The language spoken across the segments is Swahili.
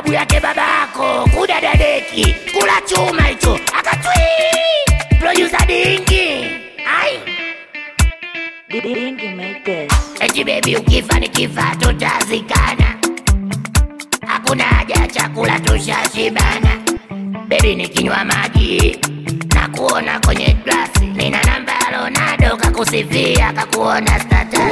babu yake babako kudadadeki kula chuma hicho akatwi producer dingi ai Dingy make this. eti bebi ukifa nikifa tutazikana hakuna haja ya chakula tushashibana bebi nikinywa maji na kuona kwenye glasi nina namba ya Ronaldo kakusifia kakuona status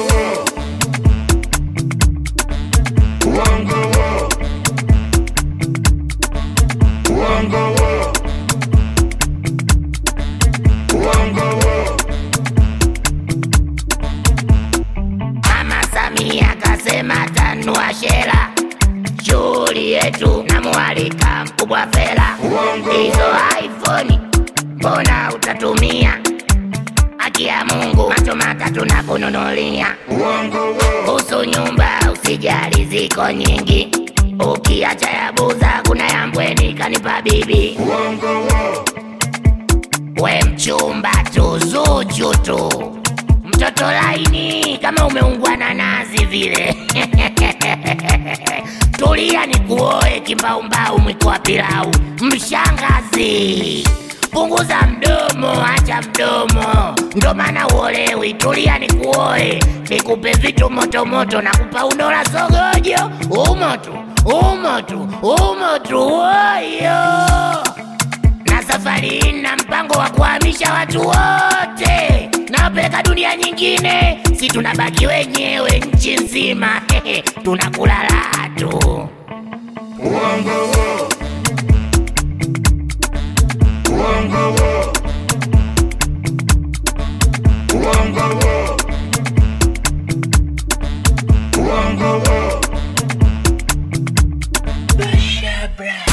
Mama Samia kasema tanua shela shughuli yetu na mwalika mkubwa fela hizo iPhone mbona utatumia haki ya Mungu macho matatu na kununulia kuhusu nyumba usijali ziko nyingi ukiacha ya buza kuna ya mbweni kanipa bibi we mchumba tu zuchu tu mtoto laini kama umeungwa na nazi vile tulia ni kuoe kimbaumbau mwiko wa pilau mshangazi punguza mdomo acha mdomo ndo maana uolewi tulia ni kuoe nikupe vitu motomoto na kupa unola sogojo umotu umotu umotu woyo na safari hii na mpango wa kuhamisha watu wote nawapeleka dunia nyingine, si tunabaki wenyewe nchi nzima tunakula raha tu. Basha, bruh.